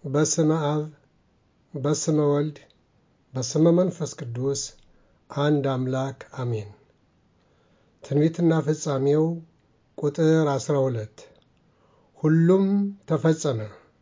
በስመ አብ በስመ ወልድ በስመ መንፈስ ቅዱስ አንድ አምላክ አሜን። ትንቢትና ፍጻሜው ቁጥር 12 ሁሉም ተፈጸመ።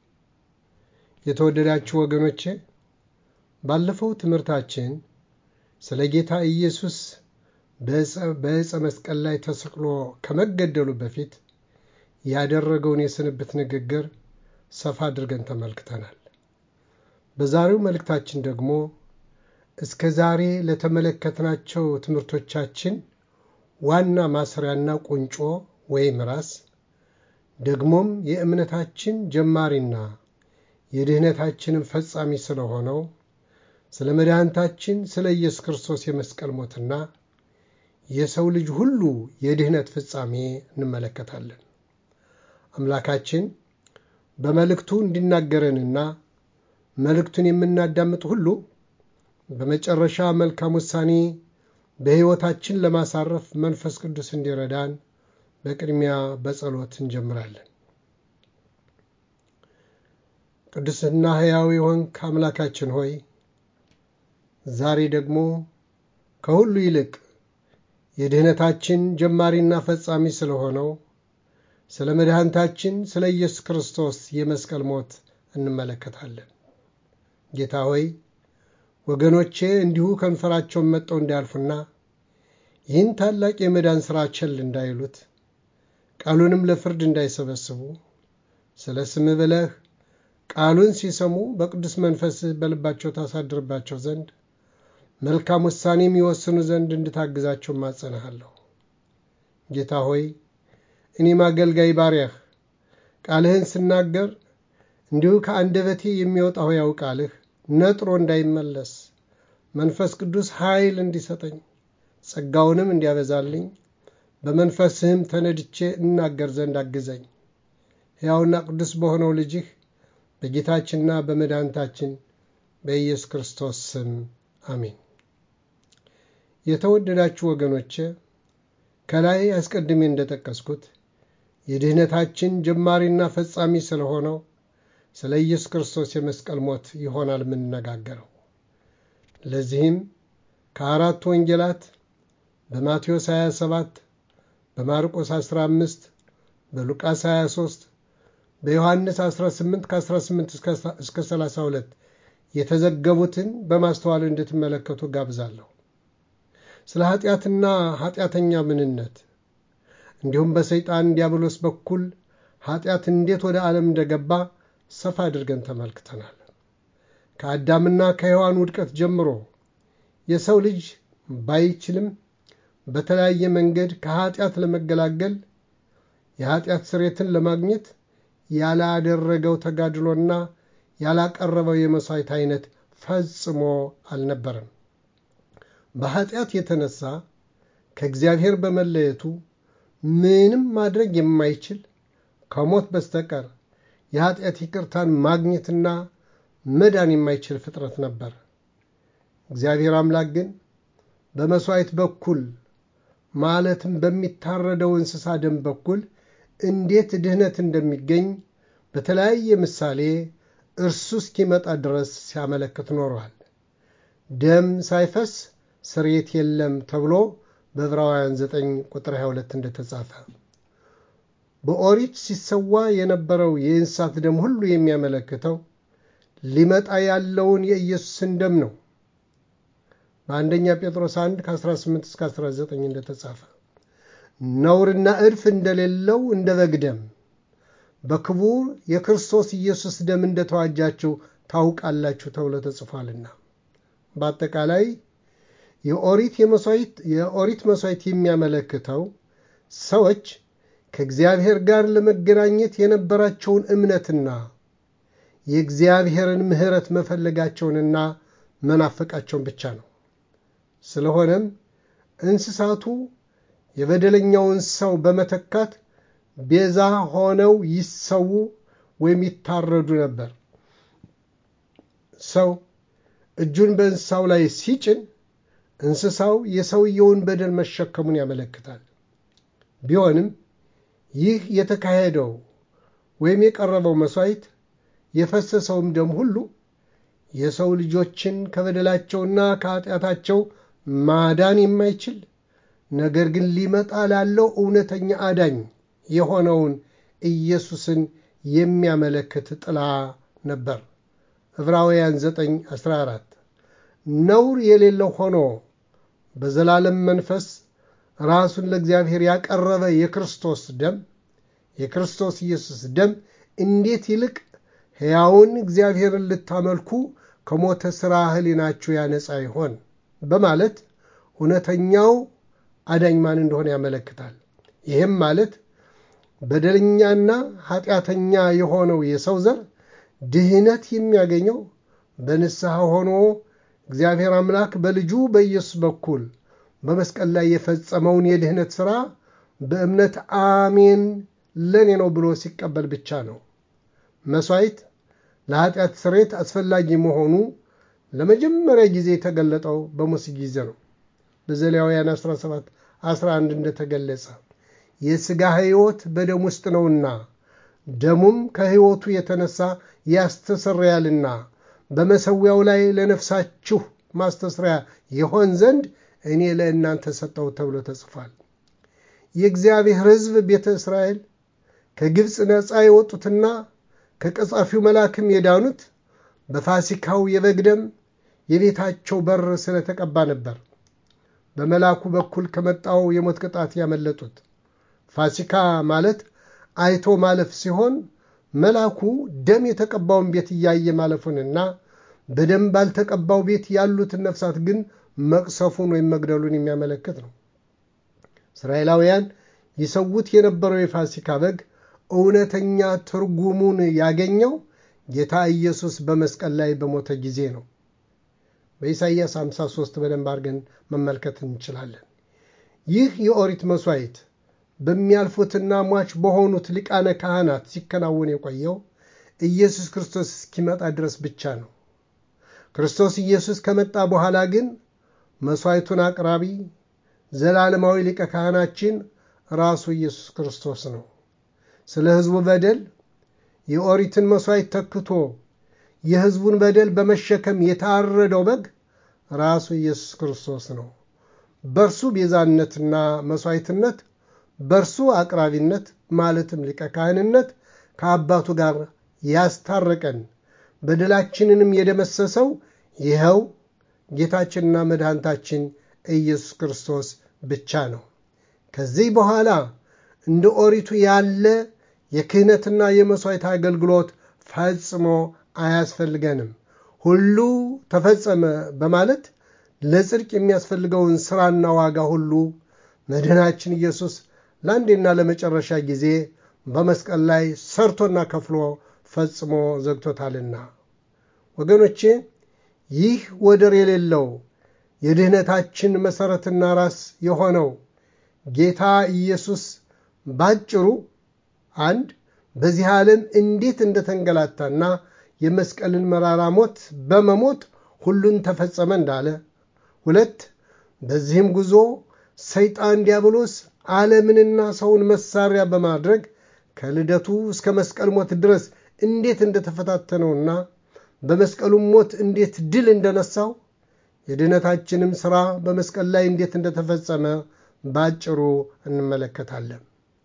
የተወደዳችሁ ወገኖቼ ባለፈው ትምህርታችን ስለ ጌታ ኢየሱስ በዕፀ መስቀል ላይ ተሰቅሎ ከመገደሉ በፊት ያደረገውን የስንብት ንግግር ሰፋ አድርገን ተመልክተናል። በዛሬው መልእክታችን ደግሞ እስከ ዛሬ ለተመለከትናቸው ትምህርቶቻችን ዋና ማሰሪያና ቁንጮ ወይም ራስ ደግሞም የእምነታችን ጀማሪና የድህነታችንም ፈጻሚ ስለሆነው ስለ መድኃኒታችን ስለ ኢየሱስ ክርስቶስ የመስቀል ሞትና የሰው ልጅ ሁሉ የድህነት ፍጻሜ እንመለከታለን። አምላካችን በመልእክቱ እንዲናገረንና መልእክቱን የምናዳምጥ ሁሉ በመጨረሻ መልካም ውሳኔ በሕይወታችን ለማሳረፍ መንፈስ ቅዱስ እንዲረዳን በቅድሚያ በጸሎት እንጀምራለን። ቅዱስና ሕያው የሆንክ አምላካችን ሆይ ዛሬ ደግሞ ከሁሉ ይልቅ የድህነታችን ጀማሪና ፈጻሚ ስለሆነው ስለ መድኃኒታችን ስለ ኢየሱስ ክርስቶስ የመስቀል ሞት እንመለከታለን። ጌታ ሆይ ወገኖቼ እንዲሁ ከንፈራቸውን መጠው እንዲያልፉና ይህን ታላቅ የመዳን ሥራ ቸል እንዳይሉት ቃሉንም ለፍርድ እንዳይሰበስቡ ስለ ስም ብለህ ቃሉን ሲሰሙ በቅዱስ መንፈስህ በልባቸው ታሳድርባቸው ዘንድ መልካም ውሳኔ የሚወስኑ ዘንድ እንድታግዛቸው ማጸናሃለሁ። ጌታ ሆይ እኔም አገልጋይ ባሪያህ ቃልህን ስናገር እንዲሁ ከአንደበቴ የሚወጣው ሕያው ቃልህ ነጥሮ እንዳይመለስ መንፈስ ቅዱስ ኃይል እንዲሰጠኝ ጸጋውንም እንዲያበዛልኝ በመንፈስህም ተነድቼ እናገር ዘንድ አግዘኝ። ሕያውና ቅዱስ በሆነው ልጅህ በጌታችንና በመድኃኒታችን በኢየሱስ ክርስቶስ ስም አሜን። የተወደዳችሁ ወገኖቼ ከላይ አስቀድሜ እንደጠቀስኩት የድህነታችን ጀማሪና ፈጻሚ ስለሆነው ስለ ኢየሱስ ክርስቶስ የመስቀል ሞት ይሆናል የምንነጋገረው። ለዚህም ከአራቱ ወንጌላት በማቴዎስ 27፣ በማርቆስ 15፣ በሉቃስ 23፣ በዮሐንስ 18 ከ18 እስከ 32 የተዘገቡትን በማስተዋል እንድትመለከቱ ጋብዛለሁ። ስለ ኃጢአትና ኃጢአተኛ ምንነት እንዲሁም በሰይጣን ዲያብሎስ በኩል ኃጢአት እንዴት ወደ ዓለም እንደገባ ሰፋ አድርገን ተመልክተናል። ከአዳምና ከሔዋን ውድቀት ጀምሮ የሰው ልጅ ባይችልም በተለያየ መንገድ ከኃጢአት ለመገላገል የኃጢአት ስሬትን ለማግኘት ያላደረገው ተጋድሎና ያላቀረበው የመሥዋዕት አይነት ፈጽሞ አልነበረም። በኃጢአት የተነሳ ከእግዚአብሔር በመለየቱ ምንም ማድረግ የማይችል ከሞት በስተቀር የኃጢአት ይቅርታን ማግኘትና መዳን የማይችል ፍጥረት ነበር። እግዚአብሔር አምላክ ግን በመሥዋዕት በኩል ማለትም በሚታረደው እንስሳ ደም በኩል እንዴት ድህነት እንደሚገኝ በተለያየ ምሳሌ እርሱ እስኪመጣ ድረስ ሲያመለክት ኖሯል። ደም ሳይፈስ ስርየት የለም ተብሎ በዕብራውያን 9 ቁጥር 22 እንደተጻፈ በኦሪት ሲሰዋ የነበረው የእንስሳት ደም ሁሉ የሚያመለክተው ሊመጣ ያለውን የኢየሱስን ደም ነው። በአንደኛ ጴጥሮስ 1 ከ18 እስከ 19 እንደተጻፈ ነውርና እድፍ እንደሌለው እንደ በግ ደም በክቡር የክርስቶስ ኢየሱስ ደም እንደተዋጃችሁ ታውቃላችሁ ተብሎ ተጽፏልና በአጠቃላይ የኦሪት የኦሪት መሥዋዕት የሚያመለክተው ሰዎች ከእግዚአብሔር ጋር ለመገናኘት የነበራቸውን እምነትና የእግዚአብሔርን ምሕረት መፈለጋቸውንና መናፈቃቸውን ብቻ ነው። ስለሆነም እንስሳቱ የበደለኛውን ሰው በመተካት ቤዛ ሆነው ይሰዉ ወይም ይታረዱ ነበር። ሰው እጁን በእንስሳው ላይ ሲጭን እንስሳው የሰውየውን በደል መሸከሙን ያመለክታል። ቢሆንም ይህ የተካሄደው ወይም የቀረበው መሥዋዕት የፈሰሰውም ደም ሁሉ የሰው ልጆችን ከበደላቸውና ከኃጢአታቸው ማዳን የማይችል ነገር ግን ሊመጣ ላለው እውነተኛ አዳኝ የሆነውን ኢየሱስን የሚያመለክት ጥላ ነበር። ዕብራውያን 9 14 ነውር የሌለው ሆኖ በዘላለም መንፈስ ራሱን ለእግዚአብሔር ያቀረበ የክርስቶስ ደም የክርስቶስ ኢየሱስ ደም እንዴት ይልቅ ሕያውን እግዚአብሔርን ልታመልኩ ከሞተ ሥራ ሕሊናችሁ ያነጻ ይሆን በማለት እውነተኛው አዳኝ ማን እንደሆነ ያመለክታል። ይህም ማለት በደለኛና ኃጢአተኛ የሆነው የሰው ዘር ድህነት የሚያገኘው በንስሐ ሆኖ እግዚአብሔር አምላክ በልጁ በኢየሱስ በኩል በመስቀል ላይ የፈጸመውን የድህነት ሥራ በእምነት አሜን ለኔ ነው ብሎ ሲቀበል ብቻ ነው። መሥዋዕት ለኃጢአት ስሬት አስፈላጊ መሆኑ ለመጀመሪያ ጊዜ የተገለጠው በሙሴ ጊዜ ነው። በዘሌዋውያን 17 11 እንደተገለጸ የሥጋ ሕይወት በደም ውስጥ ነውና ደሙም ከሕይወቱ የተነሳ ያስተሰርያልና በመሠዊያው ላይ ለነፍሳችሁ ማስተስሪያ ይሆን ዘንድ እኔ ለእናንተ ሰጠው ተብሎ ተጽፏል። የእግዚአብሔር ሕዝብ ቤተ እስራኤል ከግብፅ ነፃ የወጡትና ከቀጻፊው መልአክም የዳኑት በፋሲካው የበግ ደም የቤታቸው በር ስለተቀባ ነበር። በመልአኩ በኩል ከመጣው የሞት ቅጣት ያመለጡት። ፋሲካ ማለት አይቶ ማለፍ ሲሆን መልአኩ ደም የተቀባውን ቤት እያየ ማለፉንና በደም ባልተቀባው ቤት ያሉትን ነፍሳት ግን መቅሰፉን ወይም መግደሉን የሚያመለክት ነው። እስራኤላውያን ይሰዉት የነበረው የፋሲካ በግ እውነተኛ ትርጉሙን ያገኘው ጌታ ኢየሱስ በመስቀል ላይ በሞተ ጊዜ ነው። በኢሳይያስ 53 በደንብ አድርገን መመልከት እንችላለን። ይህ የኦሪት መሥዋዕት በሚያልፉትና ሟች በሆኑት ሊቃነ ካህናት ሲከናወን የቆየው ኢየሱስ ክርስቶስ እስኪመጣ ድረስ ብቻ ነው። ክርስቶስ ኢየሱስ ከመጣ በኋላ ግን መሥዋዕቱን አቅራቢ ዘላለማዊ ሊቀ ካህናችን ራሱ ኢየሱስ ክርስቶስ ነው። ስለ ሕዝቡ በደል የኦሪትን መሥዋዕት ተክቶ የሕዝቡን በደል በመሸከም የታረደው በግ ራሱ ኢየሱስ ክርስቶስ ነው። በእርሱ ቤዛነትና መሥዋዕትነት፣ በእርሱ አቅራቢነት ማለትም ሊቀ ካህንነት ከአባቱ ጋር ያስታረቀን በደላችንንም የደመሰሰው ይኸው ጌታችንና መድኃኒታችን ኢየሱስ ክርስቶስ ብቻ ነው። ከዚህ በኋላ እንደ ኦሪቱ ያለ የክህነትና የመሥዋዕት አገልግሎት ፈጽሞ አያስፈልገንም። ሁሉ ተፈጸመ በማለት ለጽድቅ የሚያስፈልገውን ሥራና ዋጋ ሁሉ መድኃናችን ኢየሱስ ለአንዴና ለመጨረሻ ጊዜ በመስቀል ላይ ሰርቶና ከፍሎ ፈጽሞ ዘግቶታልና። ወገኖቼ ይህ ወደር የሌለው የድኅነታችን መሠረትና ራስ የሆነው ጌታ ኢየሱስ ባጭሩ አንድ በዚህ ዓለም እንዴት እንደተንገላታና የመስቀልን መራራ ሞት በመሞት ሁሉን ተፈጸመ እንዳለ፣ ሁለት በዚህም ጉዞ ሰይጣን ዲያብሎስ ዓለምንና ሰውን መሳሪያ በማድረግ ከልደቱ እስከ መስቀል ሞት ድረስ እንዴት እንደተፈታተነውና በመስቀሉም ሞት እንዴት ድል እንደነሳው የድኅነታችንም ሥራ በመስቀል ላይ እንዴት እንደተፈጸመ ባጭሩ እንመለከታለን።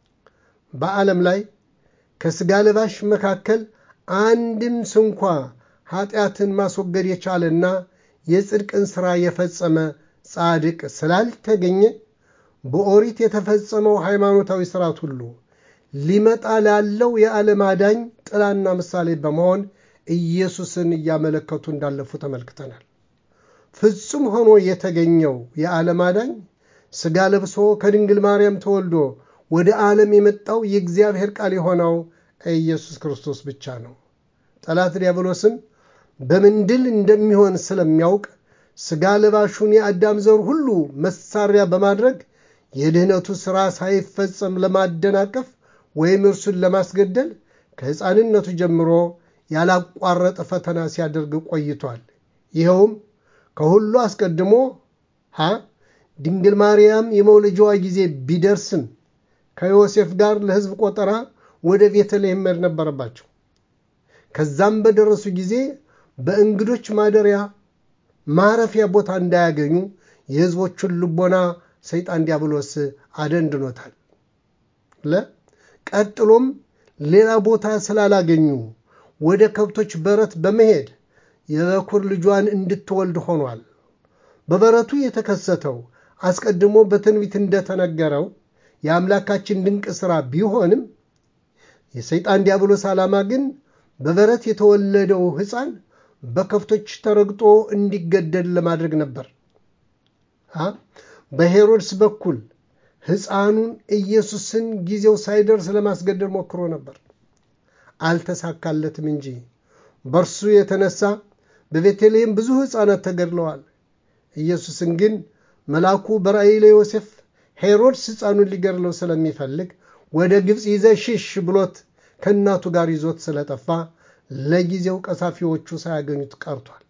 በዓለም ላይ ከሥጋ ለባሽ መካከል አንድም ስንኳ ኃጢአትን ማስወገድ የቻለና የጽድቅን ሥራ የፈጸመ ጻድቅ ስላልተገኘ በኦሪት የተፈጸመው ሃይማኖታዊ ሥርዓት ሁሉ ሊመጣ ላለው የዓለም አዳኝ ጥላና ምሳሌ በመሆን ኢየሱስን እያመለከቱ እንዳለፉ ተመልክተናል። ፍጹም ሆኖ የተገኘው የዓለም አዳኝ ሥጋ ለብሶ ከድንግል ማርያም ተወልዶ ወደ ዓለም የመጣው የእግዚአብሔር ቃል የሆነው ኢየሱስ ክርስቶስ ብቻ ነው። ጠላት ዲያብሎስም በምን ድል እንደሚሆን ስለሚያውቅ ሥጋ ለባሹን የአዳም ዘር ሁሉ መሳሪያ በማድረግ የድኅነቱ ሥራ ሳይፈጸም ለማደናቀፍ ወይም እርሱን ለማስገደል ከሕፃንነቱ ጀምሮ ያላቋረጠ ፈተና ሲያደርግ ቆይቷል። ይኸውም ከሁሉ አስቀድሞ ሀ ድንግል ማርያም የመውለጃዋ ጊዜ ቢደርስም ከዮሴፍ ጋር ለሕዝብ ቆጠራ ወደ ቤተልሔም መሄድ ነበረባቸው። ከዛም በደረሱ ጊዜ በእንግዶች ማደሪያ ማረፊያ ቦታ እንዳያገኙ የሕዝቦቹን ልቦና ሰይጣን ዲያብሎስ አደንድኖታል። ቀጥሎም ሌላ ቦታ ስላላገኙ ወደ ከብቶች በረት በመሄድ የበኩር ልጇን እንድትወልድ ሆኗል። በበረቱ የተከሰተው አስቀድሞ በትንቢት እንደተነገረው የአምላካችን ድንቅ ሥራ ቢሆንም የሰይጣን ዲያብሎስ ዓላማ ግን በበረት የተወለደው ሕፃን በከብቶች ተረግጦ እንዲገደል ለማድረግ ነበር። በሄሮድስ በኩል ሕፃኑን ኢየሱስን ጊዜው ሳይደርስ ለማስገደል ሞክሮ ነበር። አልተሳካለትም እንጂ በእርሱ የተነሳ በቤተልሔም ብዙ ሕፃናት ተገድለዋል። ኢየሱስን ግን መልአኩ በራእይ ለዮሴፍ ሄሮድስ ሕፃኑን ሊገድለው ስለሚፈልግ ወደ ግብፅ ይዘህ ሽሽ ብሎት ከእናቱ ጋር ይዞት ስለጠፋ ለጊዜው ቀሳፊዎቹ ሳያገኙት ቀርቷል።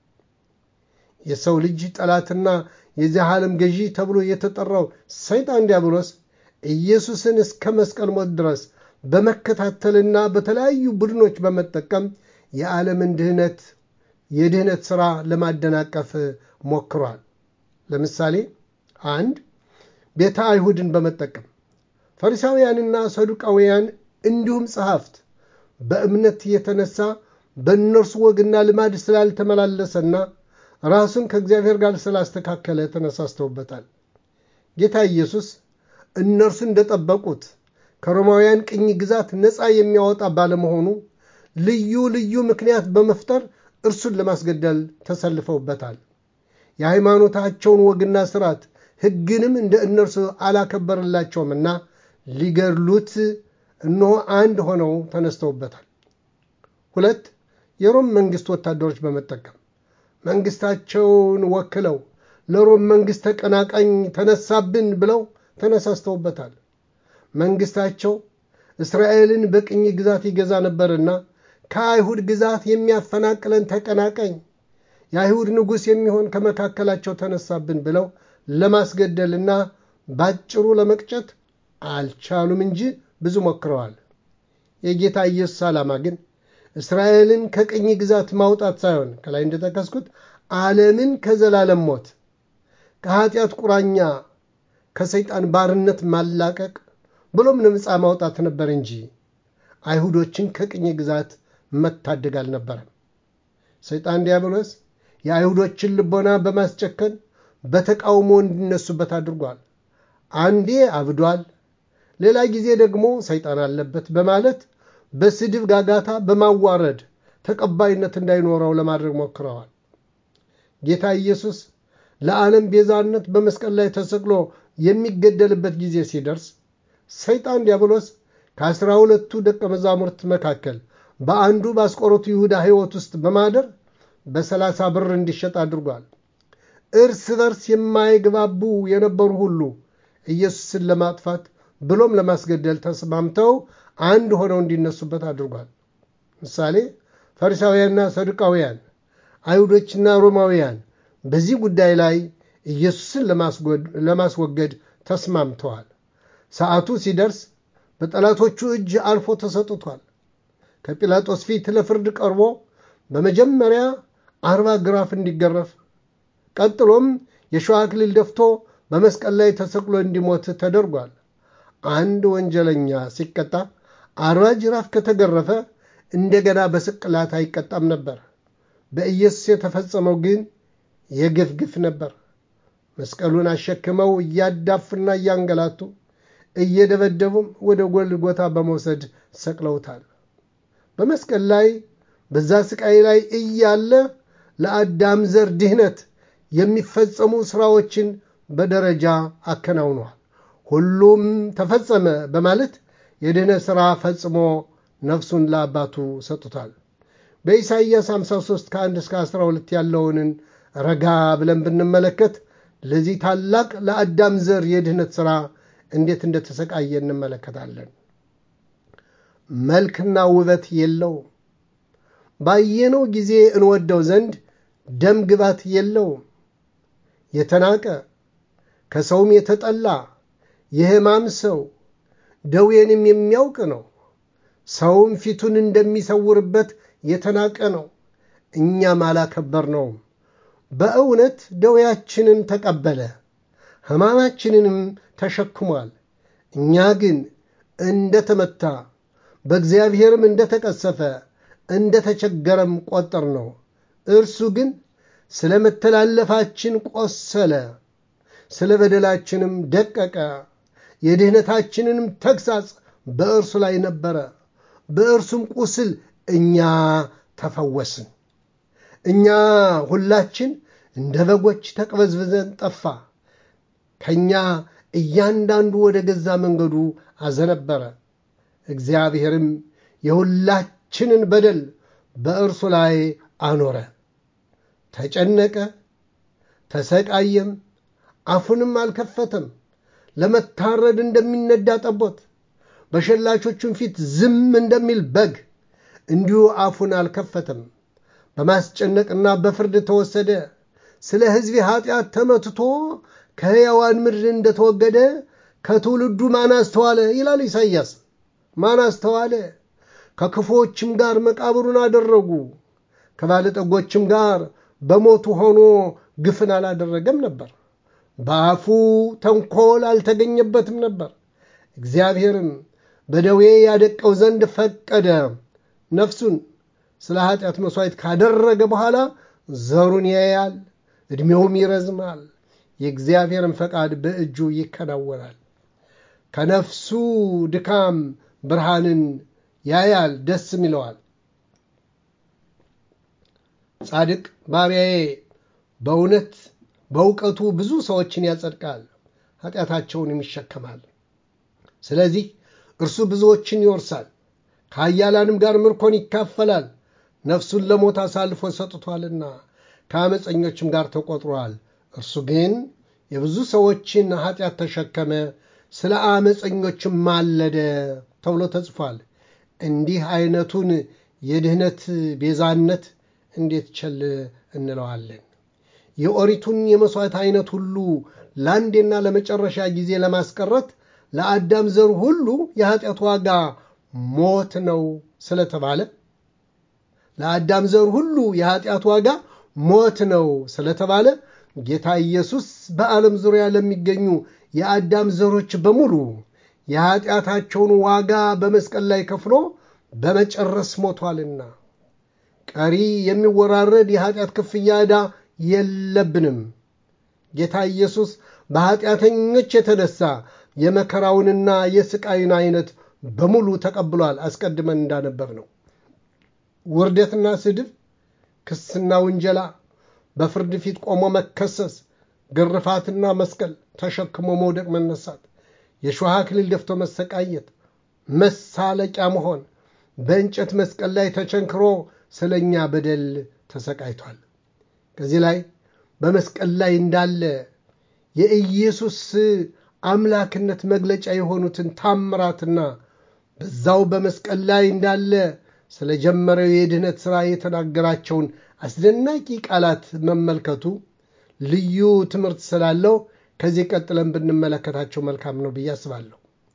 የሰው ልጅ ጠላትና የዚህ ዓለም ገዢ ተብሎ የተጠራው ሰይጣን ዲያብሎስ ኢየሱስን እስከ መስቀል ሞት ድረስ በመከታተልና በተለያዩ ቡድኖች በመጠቀም የዓለምን ድህነት የድህነት ሥራ ለማደናቀፍ ሞክሯል። ለምሳሌ አንድ ቤተ አይሁድን በመጠቀም ፈሪሳውያንና ሰዱቃውያን እንዲሁም ጸሐፍት በእምነት የተነሳ በእነርሱ ወግና ልማድ ስላልተመላለሰና ራሱን ከእግዚአብሔር ጋር ስላስተካከለ ተነሳስተውበታል። ጌታ ኢየሱስ እነርሱ እንደጠበቁት ከሮማውያን ቅኝ ግዛት ነፃ የሚያወጣ ባለመሆኑ ልዩ ልዩ ምክንያት በመፍጠር እርሱን ለማስገደል ተሰልፈውበታል። የሃይማኖታቸውን ወግና ስርዓት ሕግንም እንደ እነርሱ አላከበረላቸውምና ሊገድሉት እነሆ አንድ ሆነው ተነስተውበታል። ሁለት የሮም መንግሥት ወታደሮች በመጠቀም መንግሥታቸውን ወክለው ለሮም መንግሥት ተቀናቃኝ ተነሳብን ብለው ተነሳስተውበታል። መንግሥታቸው እስራኤልን በቅኝ ግዛት ይገዛ ነበርና ከአይሁድ ግዛት የሚያፈናቅለን ተቀናቃኝ የአይሁድ ንጉሥ የሚሆን ከመካከላቸው ተነሳብን ብለው ለማስገደልና ባጭሩ ለመቅጨት አልቻሉም እንጂ ብዙ ሞክረዋል። የጌታ ኢየሱስ ዓላማ ግን እስራኤልን ከቅኝ ግዛት ማውጣት ሳይሆን ከላይ እንደጠቀስኩት ዓለምን ከዘላለም ሞት፣ ከኃጢአት ቁራኛ፣ ከሰይጣን ባርነት ማላቀቅ ብሎም ነፃ ማውጣት ነበር እንጂ አይሁዶችን ከቅኝ ግዛት መታደግ አልነበረም። ሰይጣን ዲያብሎስ የአይሁዶችን ልቦና በማስጨከን በተቃውሞ እንዲነሱበት አድርጓል። አንዴ አብዷል፣ ሌላ ጊዜ ደግሞ ሰይጣን አለበት በማለት በስድብ ጋጋታ በማዋረድ ተቀባይነት እንዳይኖረው ለማድረግ ሞክረዋል። ጌታ ኢየሱስ ለዓለም ቤዛነት በመስቀል ላይ ተሰቅሎ የሚገደልበት ጊዜ ሲደርስ ሰይጣን ዲያብሎስ ከአስራ ሁለቱ ደቀ መዛሙርት መካከል በአንዱ በአስቆሮቱ ይሁዳ ሕይወት ውስጥ በማደር በሰላሳ ብር እንዲሸጥ አድርጓል። እርስ በርስ የማይግባቡ የነበሩ ሁሉ ኢየሱስን ለማጥፋት ብሎም ለማስገደል ተስማምተው አንድ ሆነው እንዲነሱበት አድርጓል። ምሳሌ ፈሪሳውያንና ሰዱቃውያን፣ አይሁዶችና ሮማውያን በዚህ ጉዳይ ላይ ኢየሱስን ለማስወገድ ተስማምተዋል። ሰዓቱ ሲደርስ በጠላቶቹ እጅ አልፎ ተሰጥቷል። ከጲላጦስ ፊት ለፍርድ ቀርቦ በመጀመሪያ አርባ ግራፍ እንዲገረፍ ቀጥሎም የሸዋ አክሊል ደፍቶ በመስቀል ላይ ተሰቅሎ እንዲሞት ተደርጓል። አንድ ወንጀለኛ ሲቀጣ አርባ ጅራፍ ከተገረፈ እንደገና በስቅላት አይቀጣም ነበር። በኢየሱስ የተፈጸመው ግን የግፍ ግፍ ነበር። መስቀሉን አሸክመው እያዳፉና እያንገላቱ እየደበደቡም ወደ ጎልጎታ በመውሰድ ሰቅለውታል። በመስቀል ላይ በዛ ስቃይ ላይ እያለ ለአዳም ዘር ድህነት የሚፈጸሙ ሥራዎችን በደረጃ አከናውኗል። ሁሉም ተፈጸመ በማለት የድህነት ሥራ ፈጽሞ ነፍሱን ለአባቱ ሰጥቷል። በኢሳይያስ 53 ከ1 እስከ 12 ያለውንን ረጋ ብለን ብንመለከት ለዚህ ታላቅ ለአዳም ዘር የድህነት ሥራ እንዴት እንደተሰቃየ እንመለከታለን። መልክና ውበት የለውም። ባየነው ጊዜ እንወደው ዘንድ ደም ግባት የለውም። የተናቀ ከሰውም የተጠላ የሕማም ሰው ደዌንም የሚያውቅ ነው። ሰውም ፊቱን እንደሚሰውርበት የተናቀ ነው፣ እኛም አላከበርነውም። በእውነት ደዌያችንን ተቀበለ፣ ሕማማችንንም ተሸክሟል። እኛ ግን እንደተመታ በእግዚአብሔርም እንደተቀሰፈ እንደተቸገረም ቆጠር ነው። እርሱ ግን ስለ መተላለፋችን ቆሰለ፣ ስለ በደላችንም ደቀቀ። የድኅነታችንንም ተግሣጽ በእርሱ ላይ ነበረ፣ በእርሱም ቁስል እኛ ተፈወስን። እኛ ሁላችን እንደ በጎች ተቅበዝብዘን ጠፋ፣ ከእኛ እያንዳንዱ ወደ ገዛ መንገዱ አዘነበረ። እግዚአብሔርም የሁላችንን በደል በእርሱ ላይ አኖረ። ተጨነቀ፣ ተሰቃየም፣ አፉንም አልከፈተም። ለመታረድ እንደሚነዳ ጠቦት፣ በሸላቾቹም ፊት ዝም እንደሚል በግ እንዲሁ አፉን አልከፈተም። በማስጨነቅና በፍርድ ተወሰደ። ስለ ሕዝቤ ኃጢአት ተመትቶ ከሕያዋን ምድር እንደተወገደ ከትውልዱ ማን አስተዋለ? ይላል ኢሳይያስ። ማን አስተዋለ? ከክፉዎችም ጋር መቃብሩን አደረጉ፣ ከባለጠጎችም ጋር በሞቱ ሆኖ ግፍን አላደረገም ነበር። በአፉ ተንኮል አልተገኘበትም ነበር። እግዚአብሔርም በደዌ ያደቀው ዘንድ ፈቀደ። ነፍሱን ስለ ኃጢአት መሥዋዕት ካደረገ በኋላ ዘሩን ያያል፣ ዕድሜውም ይረዝማል። የእግዚአብሔርን ፈቃድ በእጁ ይከናወናል። ከነፍሱ ድካም ብርሃንን ያያል፣ ደስም ይለዋል። ጻድቅ ባሪያዬ በእውነት በእውቀቱ ብዙ ሰዎችን ያጸድቃል፣ ኃጢአታቸውንም ይሸከማል። ስለዚህ እርሱ ብዙዎችን ይወርሳል፣ ከኃያላንም ጋር ምርኮን ይካፈላል። ነፍሱን ለሞት አሳልፎ ሰጥቷልና ከአመፀኞችም ጋር ተቆጥሯል። እርሱ ግን የብዙ ሰዎችን ኃጢአት ተሸከመ፣ ስለ አመፀኞችም ማለደ ተብሎ ተጽፏል። እንዲህ አይነቱን የድህነት ቤዛነት እንዴት ቸል እንለዋለን? የኦሪቱን የመሥዋዕት አይነት ሁሉ ለአንዴና ለመጨረሻ ጊዜ ለማስቀረት ለአዳም ዘር ሁሉ የኃጢአት ዋጋ ሞት ነው ስለተባለ ለአዳም ዘር ሁሉ የኃጢአት ዋጋ ሞት ነው ስለተባለ ጌታ ኢየሱስ በዓለም ዙሪያ ለሚገኙ የአዳም ዘሮች በሙሉ የኃጢአታቸውን ዋጋ በመስቀል ላይ ከፍሎ በመጨረስ ሞቷልና ቀሪ የሚወራረድ የኃጢአት ክፍያ ዕዳ የለብንም። ጌታ ኢየሱስ በኃጢአተኞች የተነሳ የመከራውንና የስቃዩን አይነት በሙሉ ተቀብሏል። አስቀድመን እንዳነበብ ነው። ውርደትና ስድብ፣ ክስና ውንጀላ፣ በፍርድ ፊት ቆሞ መከሰስ፣ ግርፋትና መስቀል ተሸክሞ መውደቅ መነሳት፣ የሾህ አክሊል ደፍቶ መሰቃየት፣ መሳለቂያ መሆን፣ በእንጨት መስቀል ላይ ተቸንክሮ ስለ እኛ በደል ተሰቃይቷል። ከዚህ ላይ በመስቀል ላይ እንዳለ የኢየሱስ አምላክነት መግለጫ የሆኑትን ታምራትና በዛው በመስቀል ላይ እንዳለ ስለ ጀመረው የድህነት ሥራ የተናገራቸውን አስደናቂ ቃላት መመልከቱ ልዩ ትምህርት ስላለው ከዚህ ቀጥለን ብንመለከታቸው መልካም ነው ብዬ አስባለሁ።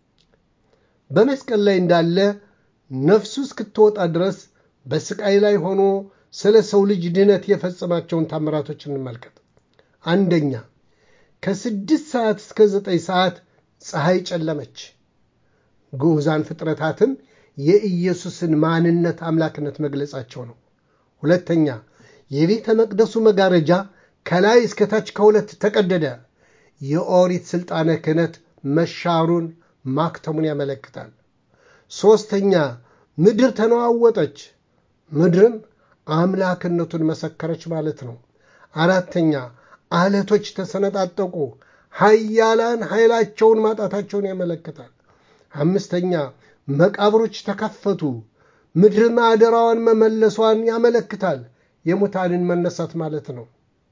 በመስቀል ላይ እንዳለ ነፍሱ እስክትወጣ ድረስ በስቃይ ላይ ሆኖ ስለ ሰው ልጅ ድህነት የፈጸማቸውን ታምራቶች እንመልከት። አንደኛ ከስድስት ሰዓት እስከ ዘጠኝ ሰዓት ፀሐይ ጨለመች። ግዑዛን ፍጥረታትም የኢየሱስን ማንነት አምላክነት መግለጻቸው ነው። ሁለተኛ የቤተ መቅደሱ መጋረጃ ከላይ እስከታች ከሁለት ተቀደደ። የኦሪት ሥልጣነ ክህነት መሻሩን ማክተሙን ያመለክታል። ሦስተኛ ምድር ተነዋወጠች። ምድርም አምላክነቱን መሰከረች ማለት ነው። አራተኛ አለቶች ተሰነጣጠቁ። ኃያላን ኃይላቸውን ማጣታቸውን ያመለክታል። አምስተኛ መቃብሮች ተከፈቱ። ምድር ማደራዋን መመለሷን ያመለክታል። የሙታንን መነሳት ማለት ነው።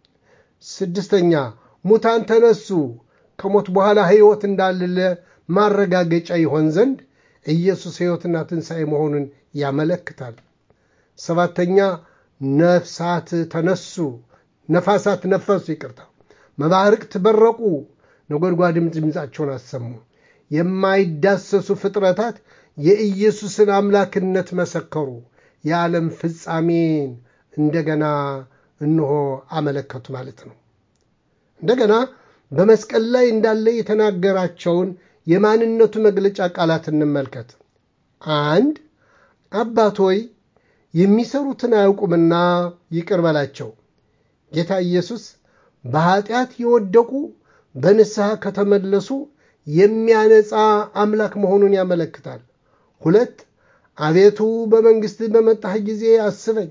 ስድስተኛ ሙታን ተነሱ። ከሞት በኋላ ሕይወት እንዳለ ማረጋገጫ ይሆን ዘንድ ኢየሱስ ሕይወትና ትንሣኤ መሆኑን ያመለክታል። ሰባተኛ ነፍሳት ተነሱ፣ ነፋሳት ነፈሱ፣ ይቅርታ፣ መባርቅት በረቁ፣ ነጎድጓድም ድምፃቸውን አሰሙ። የማይዳሰሱ ፍጥረታት የኢየሱስን አምላክነት መሰከሩ። የዓለም ፍጻሜን እንደገና እንሆ አመለከቱ ማለት ነው። እንደገና በመስቀል ላይ እንዳለ የተናገራቸውን የማንነቱ መግለጫ ቃላት እንመልከት። አንድ አባት ሆይ የሚሰሩትን አያውቁምና ይቅር በላቸው። ጌታ ኢየሱስ በኃጢአት የወደቁ በንስሐ ከተመለሱ የሚያነጻ አምላክ መሆኑን ያመለክታል። ሁለት አቤቱ በመንግሥት በመጣህ ጊዜ አስበኝ።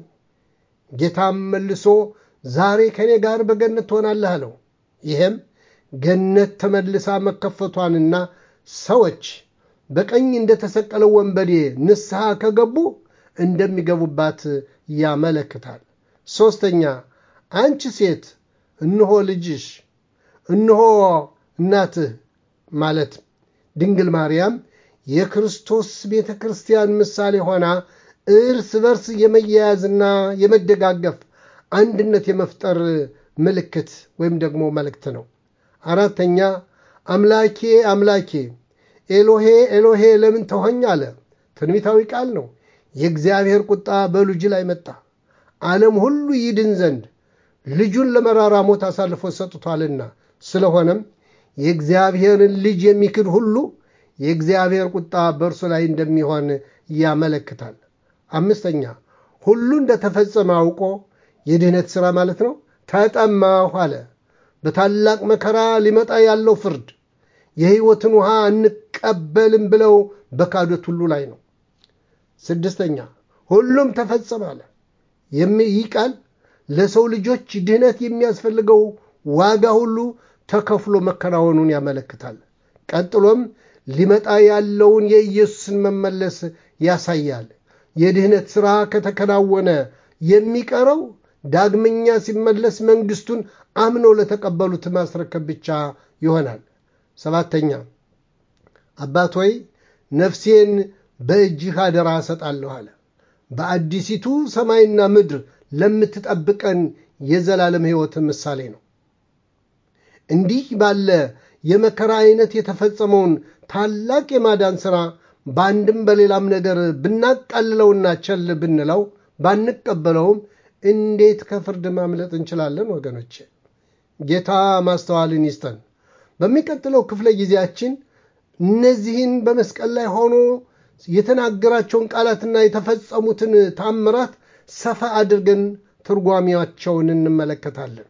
ጌታም መልሶ ዛሬ ከእኔ ጋር በገነት ትሆናለህ አለው። ይህም ገነት ተመልሳ መከፈቷንና ሰዎች በቀኝ እንደተሰቀለው ወንበዴ ንስሐ ከገቡ እንደሚገቡባት ያመለክታል። ሦስተኛ አንቺ ሴት እነሆ ልጅሽ፣ እነሆ እናትህ ማለት ድንግል ማርያም የክርስቶስ ቤተ ክርስቲያን ምሳሌ ሆና እርስ በርስ የመያያዝና የመደጋገፍ አንድነት የመፍጠር ምልክት ወይም ደግሞ መልእክት ነው። አራተኛ አምላኬ አምላኬ ኤሎሄ ኤሎሄ ለምን ተሆኝ አለ። ትንቢታዊ ቃል ነው። የእግዚአብሔር ቁጣ በልጁ ላይ መጣ፣ ዓለም ሁሉ ይድን ዘንድ ልጁን ለመራራ ሞት አሳልፎ ሰጥቷልና። ስለሆነም የእግዚአብሔርን ልጅ የሚክድ ሁሉ የእግዚአብሔር ቁጣ በእርሱ ላይ እንደሚሆን ያመለክታል። አምስተኛ ሁሉ እንደተፈጸመ አውቆ የድህነት ሥራ ማለት ነው ተጠማሁ አለ። በታላቅ መከራ ሊመጣ ያለው ፍርድ የሕይወትን ውሃ እንቀበልም ብለው በካዶት ሁሉ ላይ ነው። ስድስተኛ ሁሉም ተፈጸመ አለ። ይህ ቃል ለሰው ልጆች ድህነት የሚያስፈልገው ዋጋ ሁሉ ተከፍሎ መከናወኑን ያመለክታል። ቀጥሎም ሊመጣ ያለውን የኢየሱስን መመለስ ያሳያል። የድህነት ሥራ ከተከናወነ የሚቀረው ዳግመኛ ሲመለስ መንግሥቱን አምነው ለተቀበሉት ማስረከብ ብቻ ይሆናል። ሰባተኛ አባት ሆይ ነፍሴን በእጅህ አደራ እሰጣለሁ አለ። በአዲሲቱ ሰማይና ምድር ለምትጠብቀን የዘላለም ሕይወት ምሳሌ ነው። እንዲህ ባለ የመከራ አይነት የተፈጸመውን ታላቅ የማዳን ሥራ በአንድም በሌላም ነገር ብናቃልለውና ቸል ብንለው ባንቀበለውም እንዴት ከፍርድ ማምለጥ እንችላለን? ወገኖች ጌታ ማስተዋልን ይስጠን። በሚቀጥለው ክፍለ ጊዜያችን እነዚህን በመስቀል ላይ ሆኖ የተናገራቸውን ቃላትና የተፈጸሙትን ታምራት ሰፋ አድርገን ትርጓሜያቸውን እንመለከታለን።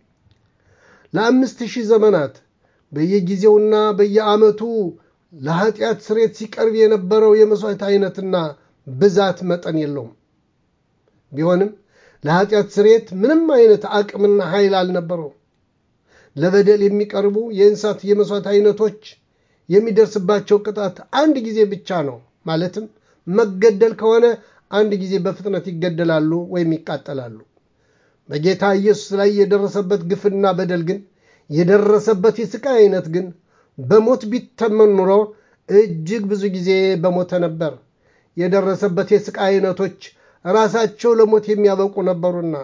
ለአምስት ሺህ ዘመናት በየጊዜውና በየዓመቱ ለኃጢአት ስሬት ሲቀርብ የነበረው የመሥዋዕት አይነትና ብዛት መጠን የለውም። ቢሆንም ለኃጢአት ስሬት ምንም አይነት አቅምና ኃይል አልነበረውም። ለበደል የሚቀርቡ የእንስሳት የመሥዋዕት አይነቶች የሚደርስባቸው ቅጣት አንድ ጊዜ ብቻ ነው። ማለትም መገደል ከሆነ አንድ ጊዜ በፍጥነት ይገደላሉ ወይም ይቃጠላሉ። በጌታ ኢየሱስ ላይ የደረሰበት ግፍና በደል ግን የደረሰበት የስቃይ አይነት ግን በሞት ቢተመን ኑሮ እጅግ ብዙ ጊዜ በሞተ ነበር። የደረሰበት የስቃይ አይነቶች ራሳቸው ለሞት የሚያበቁ ነበሩና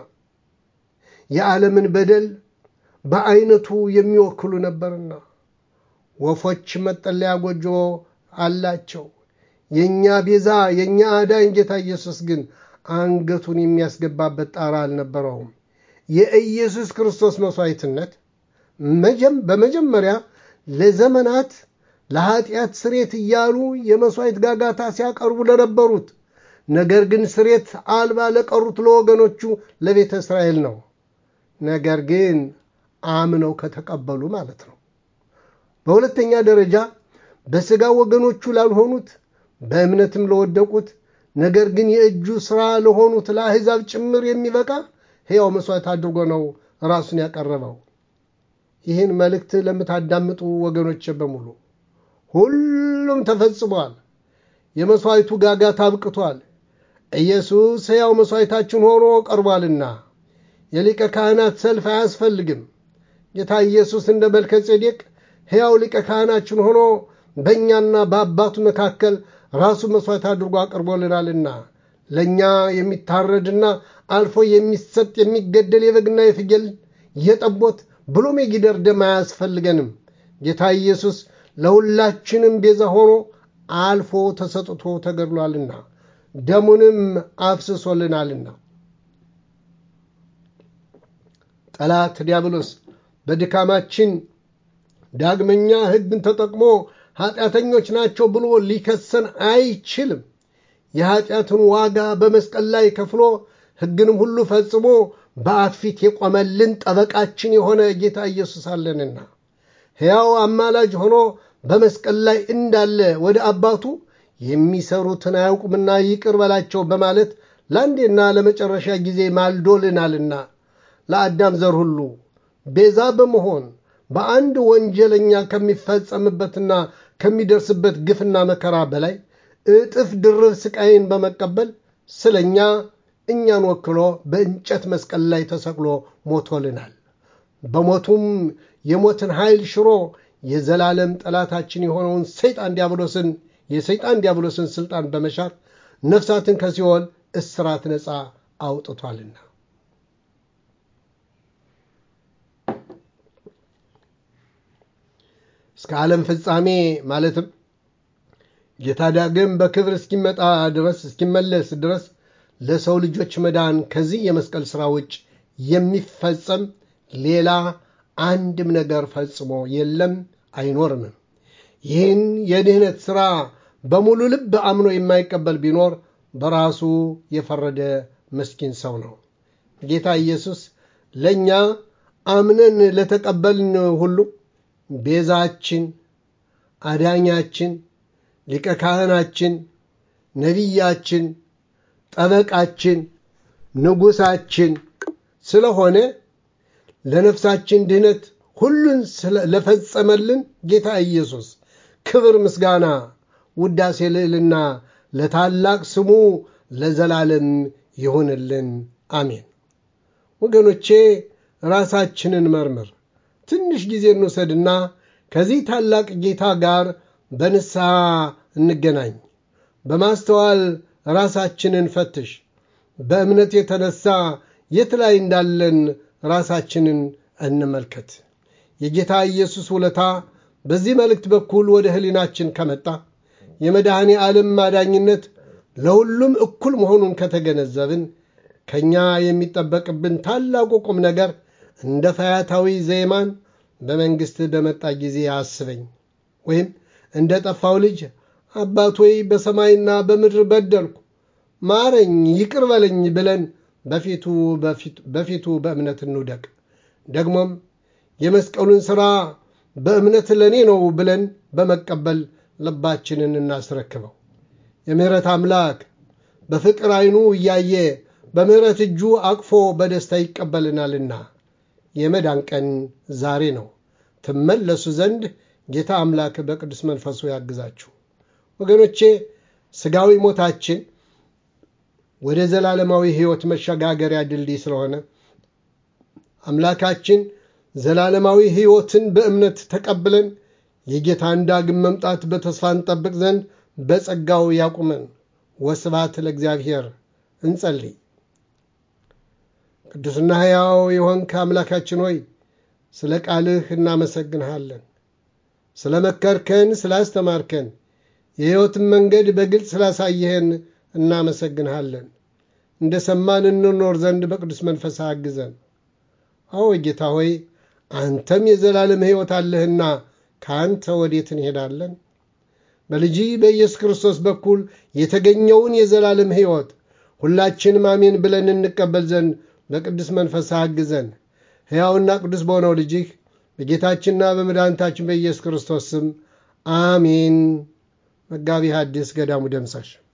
የዓለምን በደል በአይነቱ የሚወክሉ ነበርና ወፎች መጠለያ ጎጆ አላቸው። የእኛ ቤዛ የእኛ አዳኝ ጌታ ኢየሱስ ግን አንገቱን የሚያስገባበት ጣራ አልነበረውም። የኢየሱስ ክርስቶስ መሥዋዕትነት በመጀመሪያ ለዘመናት ለኃጢአት ስሬት እያሉ የመሥዋዕት ጋጋታ ሲያቀርቡ ለነበሩት ነገር ግን ስሬት አልባ ለቀሩት ለወገኖቹ ለቤተ እስራኤል ነው። ነገር ግን አምነው ከተቀበሉ ማለት ነው። በሁለተኛ ደረጃ በሥጋ ወገኖቹ ላልሆኑት በእምነትም ለወደቁት ነገር ግን የእጁ ሥራ ለሆኑት ለአሕዛብ ጭምር የሚበቃ ሕያው መሥዋዕት አድርጎ ነው ራሱን ያቀረበው። ይህን መልእክት ለምታዳምጡ ወገኖች በሙሉ ሁሉም ተፈጽሟል። የመሥዋዕቱ ጋጋታ አብቅቷል። ኢየሱስ ሕያው መሥዋዕታችን ሆኖ ቀርቧልና የሊቀ ካህናት ሰልፍ አያስፈልግም። ጌታ ኢየሱስ እንደ መልከ ጼዴቅ ሕያው ሊቀ ካህናችን ሆኖ በእኛና በአባቱ መካከል ራሱ መሥዋዕት አድርጎ አቅርቦልናልና ለእኛ የሚታረድና አልፎ የሚሰጥ የሚገደል የበግና የፍየል የጠቦት ብሎም የጊደር ደም አያስፈልገንም። ጌታ ኢየሱስ ለሁላችንም ቤዛ ሆኖ አልፎ ተሰጥቶ ተገድሏልና ደሙንም አፍስሶልናልና። ጠላት ዲያብሎስ በድካማችን ዳግመኛ ሕግን ተጠቅሞ ኃጢአተኞች ናቸው ብሎ ሊከሰን አይችልም። የኃጢአትን ዋጋ በመስቀል ላይ ከፍሎ ሕግንም ሁሉ ፈጽሞ በአብ ፊት የቆመልን ጠበቃችን የሆነ ጌታ ኢየሱስ አለንና ሕያው አማላጅ ሆኖ በመስቀል ላይ እንዳለ ወደ አባቱ የሚሰሩትን አያውቁምና ይቅር በላቸው በማለት ለአንዴና ለመጨረሻ ጊዜ ማልዶልናልና ለአዳም ዘር ሁሉ ቤዛ በመሆን በአንድ ወንጀለኛ ከሚፈጸምበትና ከሚደርስበት ግፍና መከራ በላይ እጥፍ ድርብ ስቃይን በመቀበል ስለኛ እኛን ወክሎ በእንጨት መስቀል ላይ ተሰቅሎ ሞቶልናል። በሞቱም የሞትን ኃይል ሽሮ የዘላለም ጠላታችን የሆነውን ሰይጣን ዲያብሎስን የሰይጣን ዲያብሎስን ስልጣን በመሻር ነፍሳትን ከሲኦል እስራት ነፃ አውጥቷልና እስከ ዓለም ፍጻሜ ማለትም ጌታ ዳግም በክብር እስኪመጣ ድረስ እስኪመለስ ድረስ ለሰው ልጆች መዳን ከዚህ የመስቀል ሥራ ውጭ የሚፈጸም ሌላ አንድም ነገር ፈጽሞ የለም አይኖርምም። ይህን የድህነት ሥራ በሙሉ ልብ አምኖ የማይቀበል ቢኖር በራሱ የፈረደ ምስኪን ሰው ነው። ጌታ ኢየሱስ ለእኛ አምነን ለተቀበልን ሁሉ ቤዛችን፣ አዳኛችን፣ ሊቀ ካህናችን፣ ነቢያችን፣ ጠበቃችን፣ ንጉሳችን ስለሆነ ለነፍሳችን ድህነት ሁሉን ለፈጸመልን ጌታ ኢየሱስ ክብር፣ ምስጋና፣ ውዳሴ፣ ልዕልና ለታላቅ ስሙ ለዘላለም ይሁንልን። አሜን። ወገኖቼ ራሳችንን መርምር። ትንሽ ጊዜ እንውሰድና ከዚህ ታላቅ ጌታ ጋር በንስሐ እንገናኝ። በማስተዋል ራሳችንን ፈትሽ። በእምነት የተነሳ የት ላይ እንዳለን ራሳችንን እንመልከት። የጌታ ኢየሱስ ውለታ በዚህ መልእክት በኩል ወደ ሕሊናችን ከመጣ የመድኃኔ ዓለም ማዳኝነት ለሁሉም እኩል መሆኑን ከተገነዘብን ከእኛ የሚጠበቅብን ታላቁ ቁም ነገር እንደ ፈያታዊ ዘይማን በመንግሥት በመጣ ጊዜ አስበኝ ወይም እንደ ጠፋው ልጅ አባት ሆይ በሰማይና በምድር በደልኩ ማረኝ፣ ይቅር በለኝ ብለን በፊቱ በእምነት እንውደቅ። ደግሞም የመስቀሉን ሥራ በእምነት ለእኔ ነው ብለን በመቀበል ልባችንን እናስረክበው። የምሕረት አምላክ በፍቅር ዐይኑ እያየ በምሕረት እጁ አቅፎ በደስታ ይቀበልናልና የመዳን ቀን ዛሬ ነው። ትመለሱ ዘንድ ጌታ አምላክ በቅዱስ መንፈሱ ያግዛችሁ። ወገኖቼ ሥጋዊ ሞታችን ወደ ዘላለማዊ ሕይወት መሸጋገሪያ ድልድይ ስለሆነ አምላካችን ዘላለማዊ ሕይወትን በእምነት ተቀብለን የጌታን ዳግም መምጣት በተስፋ እንጠብቅ ዘንድ በጸጋው ያቁመን። ወስብሐት ለእግዚአብሔር። እንጸልይ። ቅዱስና ሕያው የሆንክ አምላካችን ሆይ ስለ ቃልህ እናመሰግንሃለን። ስለ መከርከን፣ ስላስተማርከን፣ የሕይወትን መንገድ በግልጽ ስላሳየህን እናመሰግንሃለን። እንደ ሰማን እንኖር ዘንድ በቅዱስ መንፈስ አግዘን። አዎ ጌታ ሆይ አንተም የዘላለም ሕይወት አለህና ከአንተ ወዴት እንሄዳለን? በልጅ በኢየሱስ ክርስቶስ በኩል የተገኘውን የዘላለም ሕይወት ሁላችንም አሜን ብለን እንቀበል ዘንድ በቅዱስ መንፈስ አግዘን። ሕያውና ቅዱስ በሆነው ልጅህ በጌታችንና በመድኃኒታችን በኢየሱስ ክርስቶስ ስም አሜን። መጋቢ ሐዲስ ገዳሙ ደምሳሽ